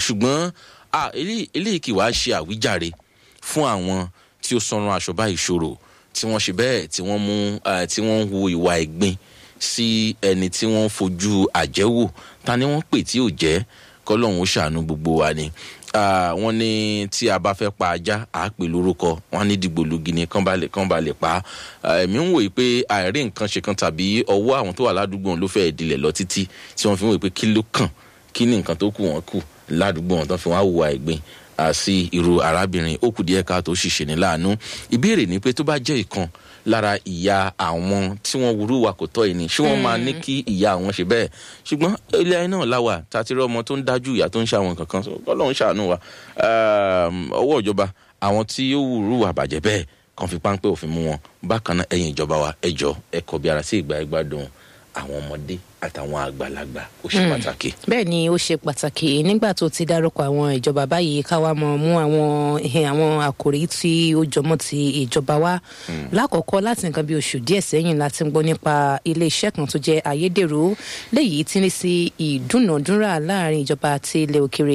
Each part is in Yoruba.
ṣùgbọ́n eléyìí kì wá ṣe àwíjàre fún àwọn tí ó sanran aṣọ bá ìṣòro tí wọ́n ṣe bẹ́ẹ̀ tí wọ́n mú tí wọ́n ń hu ìwà ẹ̀gbin sí ẹni tí wọ́n ń fojú àjẹ́wò ta ni wọ́n pè tí ò jẹ́ kọ́lọ́hún ó ṣàánú gbogbo wa ni wọ́n ní tí a bá fẹ́ pa ajá à á pè lórúkọ wọ́n ní dìgbòlugi ni kán bá lè kán bá lè pa á èmi ń wòye pé àìrí nǹkan ṣe kan tàbí ọwọ́ àwọn tó wà ládùúgbò ló fẹ́ ìdílẹ̀ lọ títí tí wọ́n fi ń wòye pé kí ló kàn kí ni nǹkan tó kù wọ́n kù ládùúgbò wọn tó fi wọ́n á hùwà ẹ̀gbin sí irú arábìnrin ó kù díẹ̀ ká tó ṣìṣe ní láàánú ìbéèrè ni pé tó bá jẹ́ ìkan lára ìyá àwọn tí wọ́n wúrú wa kò tọ́ ìní ṣé wọ́n máa ní kí ìyá àwọn ṣe bẹ́ẹ̀ ṣùgbọ́n ilé ayé náà láwà tàti rí ọmọ tó ń dájú ìyá tó ń ṣàwọn kankan ọlọ́run ṣàánú wa ọwọ́ ìjọba àwọn tí ó wúrú wa bàjẹ́ bẹ́ẹ̀ kan fi páńpẹ́ òfin mú wọn bákan náà ẹ̀yìn ìjọba wa ẹjọ́ ẹ̀kọ́ bí ara sí ìgbà ẹgbàdùn àwọn ọmọdé àtàwọn àgbàlagbà ó ṣe pàtàkì. bẹ́ẹ̀ ni ó ṣe pàtàkì nígbà tó ti dárúkọ àwọn ìjọba báyìí káwa mọ̀ mú àwọn àwọn àkòrí tí ó jọmọ́ ti ìjọba wa. lákọ̀ọ́kọ́ láti nǹkan bí oṣù díẹ̀ sẹ́yìn láti gbọ́ nípa iléeṣẹ́ kan tó jẹ́ ayédèrú léyìí tí ní sí ìdúnàdúrà láàrin ìjọba àti ilẹ̀ òkèrè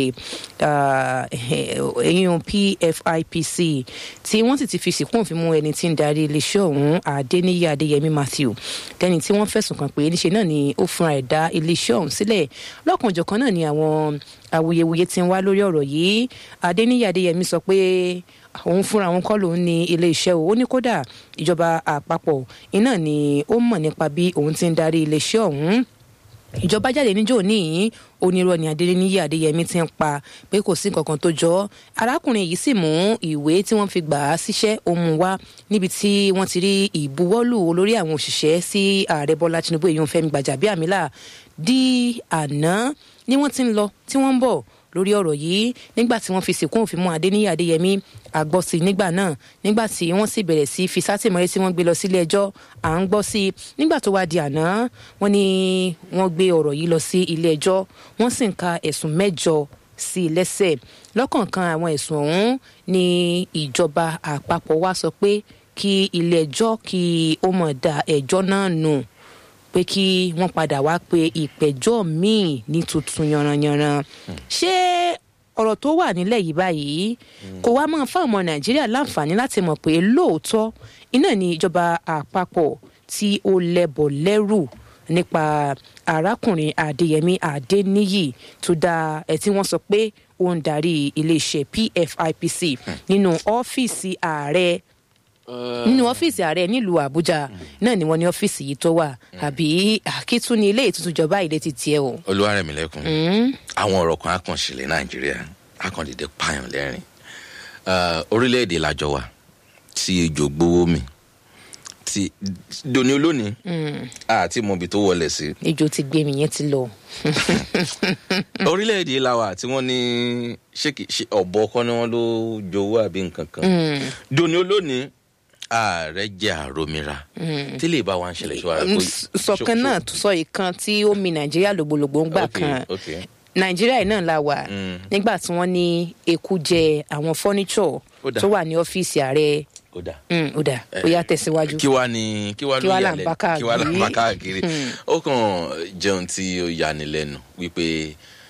ẹ̀yìn pfipc tí wọ́n sì ti fi sìnkú òfin mú ẹni tí ń darí iléeṣẹ́ ọ̀hún adéníyí adéyẹmí matthew tẹni tí wọ́n fẹ̀sùn kàn pé níṣe náà ni ó fúnra ẹ̀ dá iléeṣẹ́ ọ̀hún sílẹ̀ lọ́kànjọ̀kan náà ni àwọn awuyewuye ti ń wá lórí ọ̀rọ̀ yìí adéníyí adéyẹmí sọ pé òun fúnra òun kọ́ lòun ní iléeṣẹ́ o ó ní kódà ìjọba àpapọ̀ iná ni ó mọ̀ nípa bí òun ti ń darí iléeṣẹ́ ọ̀hún ìjọba jáde níjó ní onírọ́ ni adéníyí adéyẹmí ti ń pa pé kò sí nǹkan tó jọ arákùnrin yìí sì mú ìwé tí wọ́n fi gbà á síṣẹ́ òun wá níbi tí wọ́n ti rí ìbuwọ́lù olórí àwọn òṣìṣẹ́ sí ààrẹ bọ́lá tinubu èyí ń fẹ́mi gbàjàbíàmílà di àná ni wọ́n ti ń lọ tí wọ́n ń bọ̀ lórí ọ̀rọ̀ yìí nígbà tí wọ́n fi sìnkú òfin mú adéníyí adéyẹmí àgbọ̀ sí nígbà náà nígbà tí wọ́n sì bẹ̀rẹ̀ sí fi sátìmọ́lé tí wọ́n gbé lọ sílé ẹjọ́ à ń gbọ́ sí i nígbà tó wá di àná wọ́n ní wọ́n gbé ọ̀rọ̀ yìí lọ sí ilé ẹjọ́ wọ́n sì ń ka ẹ̀sùn mẹ́jọ sí i lẹ́sẹ̀ lọ́kọ̀ọ̀kan àwọn ẹ̀sùn ọ̀hún ni ìjọba àpapọ̀ wá sọ pé kí ilé ẹjọ́ kí ó mọ̀ da ẹjọ́ náà nù pé kí wọ́n padà wá pe ìpẹ̀jọ́ míì ní tuntun yanranyanran ṣé ọ̀rọ̀ tó wà nílẹ̀ yìí báyìí kò wá máa fún ọmọ nàìjíríà láǹfààní láti mọ̀ pé lóòótọ́ iná ni ìjọba àpapọ̀ tí ó lẹ́bọ̀ lẹ́rù nípa arákùnrin adéyẹmí adéníyì tó dá ẹ tí wọ́n sọ pé ó ń darí iléeṣẹ́ pfipc nínú ọ́fíìsì ààrẹ nínú ọ́fíìsì ààrẹ nílùú àbújá náà ni wọ́n ní ọ́fíìsì yìí tó wà àbí àkítún ní ilé ìtútù jọba ilé ti tiẹ̀ o. olúwarẹ̀mílẹ́kùn àwọn ọ̀rọ̀ kan akànṣìlẹ̀ nàìjíríà akàndìdẹ pààyàn lẹ́rìn orílẹ̀-èdè làjọ wa tí ejò gbowó mi ti doni olónìí àti mọ̀bì tó wọlé sí. ejò ti gbé mi yẹn ti lọ. orílẹ̀-èdè làwà tí wọ́n ní ṣé ọ̀bọ kọ́ ni wọ́n ló jowó àbí nǹkan kan doni olónìí ààrẹ jẹ àròmìra tí lè bá wa ń ṣẹlẹ̀ ṣọ́ra. sọ̀kan náà sọ ìkan tí ó mi nàìjíríà lògbòlògbò ń gbà kan nàìjíríà náà la wà nígbà tí wọ́n ní eku jẹ àwọn fọ́níṣọ̀ tó wà ní ọ́fíìsì ààrẹ ó dà ó dà ó yá tẹ̀síwájú. kí wàá ní kí wàá ló yà lẹ́nu kí wàá là ń bá káàkiri ó kàn jẹun tí ó yani lẹ́nu wípé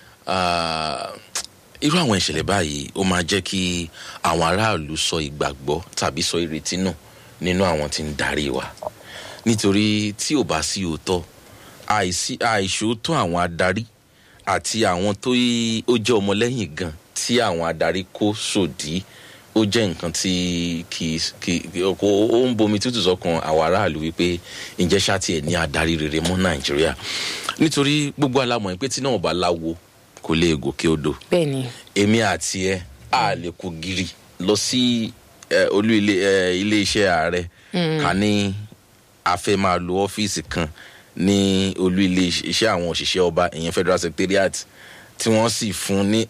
irú àwọn ìṣẹ̀lẹ̀ báyìí ó máa jẹ́ kí àwọn aráàlú sọ ìgbàgbọ́ tàbí sọ ìrètí nù nínú àwọn tí ń darí wa nítorí tí ò bá sí òótọ́ àìṣòótọ́ àwọn adarí àti àwọn tó ó jẹ́ ọmọlẹ́yìn gan tí àwọn adarí kó sòdí ó jẹ́ nǹkan tí kì í ó ń bomi tútù sọ́kàn àwọn aráàlú wípé ǹjẹ́ ṣáàtì ẹ̀ ní adarí rere mọ́ nàìjíríà nítorí gbogbo alámọ̀ pé tí náà bá láwo kò lè gòkè odò. bẹẹni. èmi àti ẹ a lè kó giri lọ sí olú ilé iṣẹ́ ààrẹ ká ní a fẹ́ máa lo ọ́fíìsì kan ní olú ilé iṣẹ́ àwọn òṣìṣẹ́ ọba ìyẹn federal secretariat tí wọ́n sì fún ní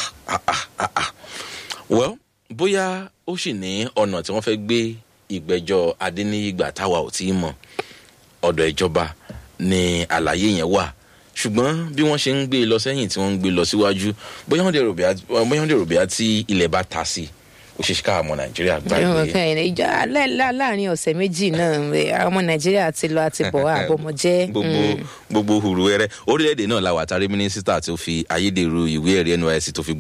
well bóyá ó sì ní ọ̀nà tí wọ́n fẹ́ gbé ìgbẹ́jọ́ adéníyìgbà táwa ò tí ì mọ̀ ọ̀dọ̀ ìjọba ni àlàyé yẹn wà ṣùgbọ́n bí wọ́n ṣe ń gbé e lọ sẹ́yìn tí wọ́n ń gbé e lọ síwájú bóyá wọ́n dẹ̀ rò bíá tí ilẹ̀ bá ta sí ó ṣe ká ọmọ nàìjíríà gbàgbé. ìjọ láàrin ọ̀sẹ̀ méjì náà ọmọ nàìjíríà ti lọ àti bọ̀ àbọ̀mọ̀jẹ́. gbogbo gbogbo hùrù ẹrẹ orílẹ̀-èdè náà la wà tàrí mínísítà tó fi ayédèrú ìwé ẹ̀rí nysc tó fi